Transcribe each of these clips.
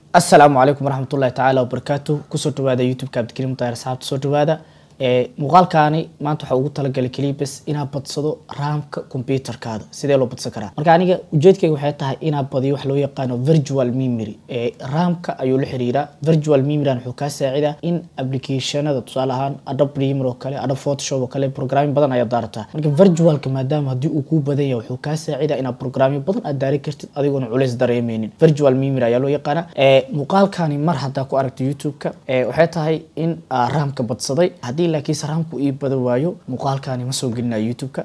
asalaamu calaykum waraxmatullahi tacaala wabarakaatu kusoo dhawaada youtube-ka abdikariim mutaayar asxaabta soo dhawaada muuqaalkaani maanta waxaa ugu talagalay keliya bes inaad badsado raamka computerkaada sidee loo badsan karaa marka aniga ujeedkayga waxay tahay inaad badiyo wax loo yaqaano virtual memory raamka ayuu la xiriiraa virtual memory wuxuu kaa saacidaa in applicationada tusaale ahaan adobe premiere oo kale adobe photoshop oo kale programming badan ayaad daarataa marka virtualka maadaama haddii uu kuu badan yahay wuxuu kaa saacidaa inaad programming badan aad daari kartid adigoona culays dareemeynin virtual memory ayaa loo yaqaana muuqaalkani mar haddaa ku aragto youtube-ka waxay tahay in raamka badsaday haddii laakiinse raamku ii badan waayo muuqaalkani ma soo gelinayo youtube-ka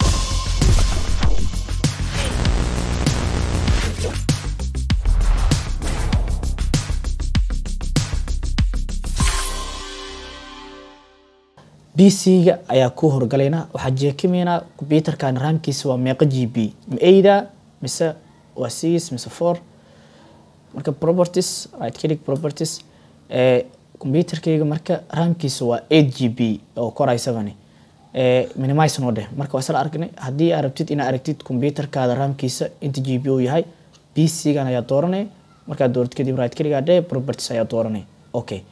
b c-ga ayaa ku horgalaynaa waxaa jeekimeynaa computerkan raamkiisa waa meeqa g b ma ada mise waa six mise four marka properties right click properties computerkayga marka raamkiisa waa eight g b oo koray seven minimize noo dheh marka waa isla aragnay haddii aad rabtid inaad aragtid computerkaada raamkiisa inta g b uu yahay b c-gan ayaa dooranay markaad dooratid kadib right click aa dheh properties ayaa dooranay okay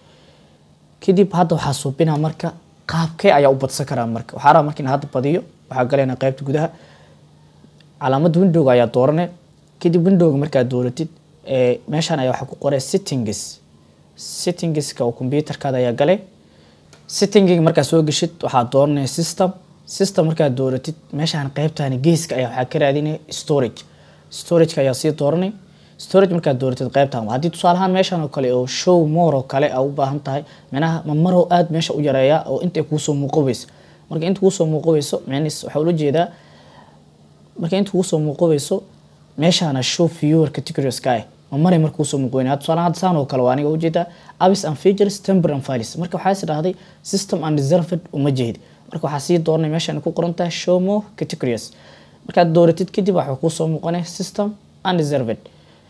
kadib hadda waxaa suubinaa marka qaabkee ayaa u badsan karaa marka waxaa rabaa marka in hadda badiyo waxaa galaynaa qaybta gudaha calaamadda windowga ayaa doorane kadib windowga markaad dooratid meeshaan ayaa waxaa ku qoray settings settingska oo computerkaada ayaa galay settingiga markaad soo geshid waxaa dooranaya system system markaad dooratid meeshaan qaybtani geeska ayaa waxaa ka raadinaya storage storageka ayaa sii dooranay storage markaad dooratid qaybtan haddii tusaale ahaan meeshan oo kale oo show more oo kale aa u baahan tahay micnaha ma marow aada meesha u yareeya oo intay kuusoo muuqobayso marka inta kuusoo muuqobayso micnis waxaa ula jeedaa marka inta kuusoo muuqobayso meeshaana show viewer categories ka ah ma maray marka kuusoo muuqoynaya tusaale ahaan saan oo kale waa aniga ujeedaa abis and features temper and files marka waxaa is dhahday system and reserved uma jeed marka waxaa sii dooranay meeshaan ku qoran tahay show more categories markaad dooratid kadib waxaa kuusoo muuqanaya system and reserved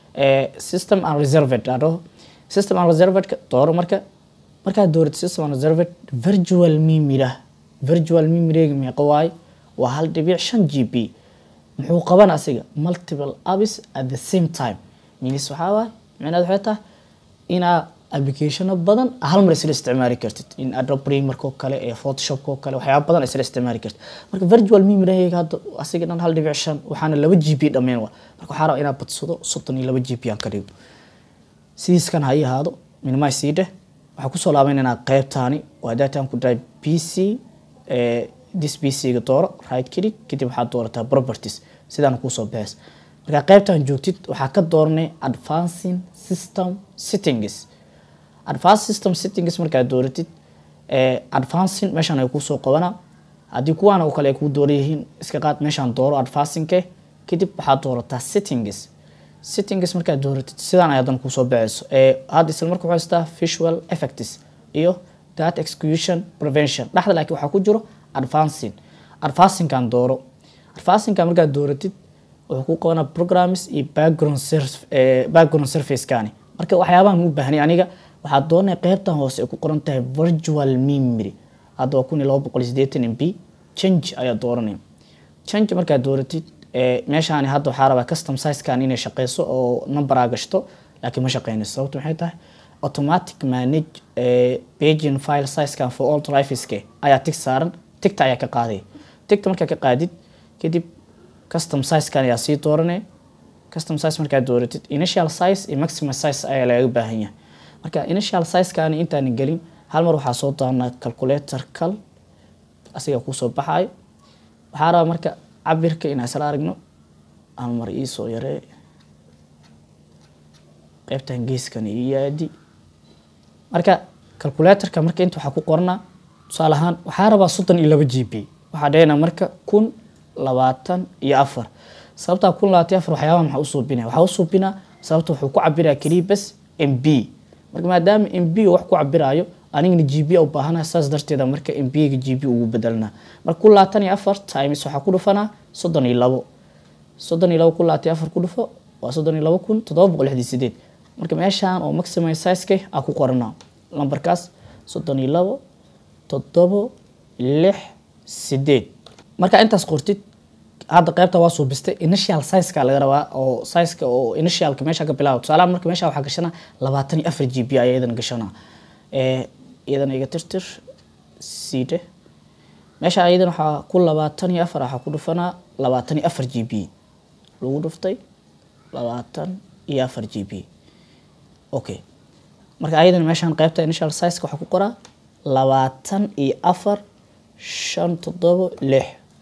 system and reserved adho system and reserved dooro marka markaad dooratid system and reserved virtual memory virtual memory meeqa waaye waa hal dhibic shan g b muxuu qaban asiga multiple apps at the same time minis waxaa waaye micnaheed waxay tahay inaa applicationo badan hal mar isla isticmaali kartid in adobe premiere oo kale ee photoshop oo kale waxyaaba badan isla isticmaali kartid marka virtual memory hadda asiga dhan hal dhibic shan waxaana laba g b dhameen waa marka waxaa rabaa inaad badsado soddon iyo laba g b aan ka dhigo sidiiskan ha ii ahaado minimize sii dheh waxaa kusoo laabaynaynaa qaybtaani waa daataan ku dhahay b c this b c-ga dooro right click kadib waxaad doorataa properties sidaana kuusoo baxeys markaa qaybtan joogtid waxaa ka dooranay advancing system settings advanced system settings markaad dooratid advancing meeshaan ay kuusoo qabanaa haddii kuwaana oo kale ay kuu dooran yihiin iska qaad meeshaan dooro advancingke kadib waxaad doorataa settings settings markaad dooratid sidaan ay haddana kuusoo baxayso hadda isla marka waxuu haystaa visual effects iyo data execution prevention dhexda laakiin waxaa ku jiro advancing advancingkan dooro advancingkan markaad dooratid wuxuu ku qabanaa programs iyo background background surfacekani marka waxyaabahan u baahnay aniga waxaad doonay qaybtan hoose ay ku qoran tahay virtual memory hadda waa kun iyo laba boqol iyo siddeetan m b change ayaa dooranaya change markaad dooratid meeshaani hadda waxaa rabaa custom sizekan inay shaqeyso oo numberaa gashto laakiin ma shaqeynayso sababta maxay tahay automatic manage paging file sizekan for all driveske ayaa tig saaran tigta ayaa ka qaaday tigta markaa ka qaadid kadib custom sizekan ayaa sii dooranay custom size markaad dooratid initial size iyo maximum size ayaa lagaga baahan yahay marka initial sizekani intaan gelin hal mar waxaa soo doonaa calculator cal asiga kuusoo baxayo waxaa rabaa marka cabirka inaan isla aragno hal mar iisoo yaree qaybtan geeskan ii yaadi marka calculatorka marka inta waxaa ku qoranaa tusaale ahaan waxaa rabaa soddon iyo laba g b waxaa dhahayna marka kun labaatan iyo afar sababtaa kun labaatan iyo afar waxyaabaha maxaa u suubinaya waxaa u suubinaa sababta wuxuu ku cabiraya keliya bes m b marka maadaama m b wax ku cabiraayo anigana g b u baahanaa saas darteeda marka m b-ga g b ugu bedelnaa marka kun labaatan iyo afar times waxaa ku dhufanaa soddon iyo labo soddon iyo labo kun labaatan iyo afar ku dhufo waa soddon iyo labo kun toddoba boqol lixdii sideed marka meeshaan oo maximum sizeke aa ku qoranaa lambarkaas soddon iyo labo toddobo lix sideed marka intaas qortid hadda qaybta waa suubistay initial sizeka laga rabaa oo sizeka oo initialka meesha ka bilaabo tusaalaha marka meesha waxaa gashana labaatan iyo afar g b ayaa iyadana gashana iyadana iga tirtir siide meesha iyadana waxaa ku labaatan iyo afar waxaa ku dhufanaa labaatan iyo afar g b lagu dhuftay labaatan iyo afar g b okay marka ayadana meeshaan qaybta initial sizeka waxaa ku qoraa labaatan iyo afar shan toddobo lix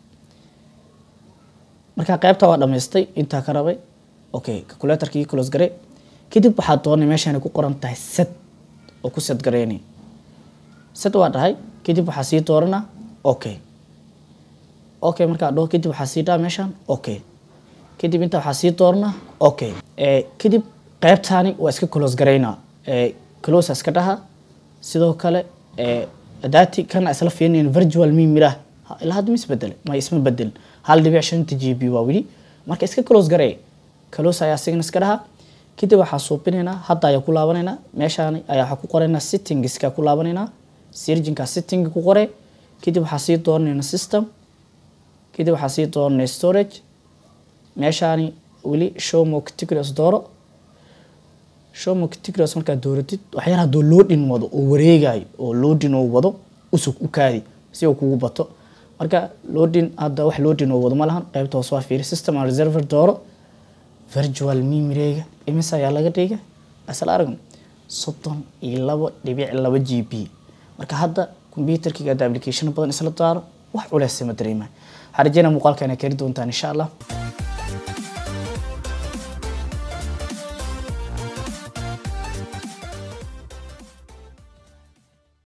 marka qaybta waa dhamaystay intaa ka rabay okay calculatorkii close gare kadib waxaa doonay meeshaan ku qoran tahay set oo ku set gareynay set waa dhahay kadib waxaa sii doorana okay okay markaa dhaho kadib waxaa sii dhaha meeshaan okay kadib inta waxaa sii doorana okay kadib qaybtaani waa iska close gareynaa close iska dhaha sidoo kale adaati kana isla fiirinayn virtual mimira ilaa hadda ma isbedel ma isma bedel hal dhibic shanta g b waa weli marka iska close garee close ayaa signa iska dhaha kadib waxaa suubinaynaa hadda ayaa ku laabanaynaa meeshaan ayaa waxaa ku qoraynaa settingska ku laabanaynaa sirjinka setting ku qore kadib waxaa sii dooranaynaa system kadib waxaa sii dooranay storage meeshaani weli showmo categories dooro showmo categories markaad dooratid waxyaala hadduu loading wado oo wareegayo oo loading oo wado usug u kaadi si uu kugu bato marka loading hadda wax loading oo wado ma lahan qaybta hoos waa fiiri system and reserver dooro virtual memoryga imise ayaa laga dhiga asal aragno soddon iyo labo dhibic laba g b marka hadda computerkiga hadda application badan isla daaro wax culeys ma dareemaa waxaan rajeynaa muuqaalka inay kari doontaan insha allah